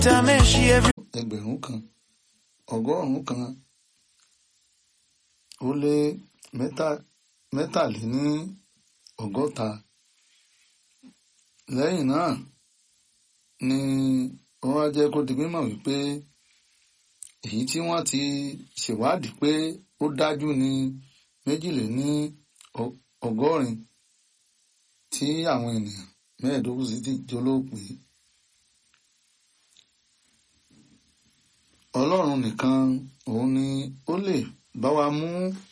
Tameshi every ẹgbẹ̀rún kan ọgọ́rùn-ún kan ó lé mẹ́ta mẹ́tàléní ọgọ́ta lẹ́yìn náà ni wọ́n wá jẹ́ kó di mímọ̀ wípé èyí tí wọ́n ti ṣèwádìí pé ó dájú ní méjìléní ọ- ọgọ́rin tí àwọn ènìyàn mẹ́ẹ̀ẹ́dógún sì ti jólóòpé ọlọ́run nìkan òun ni ó lè bá wa mú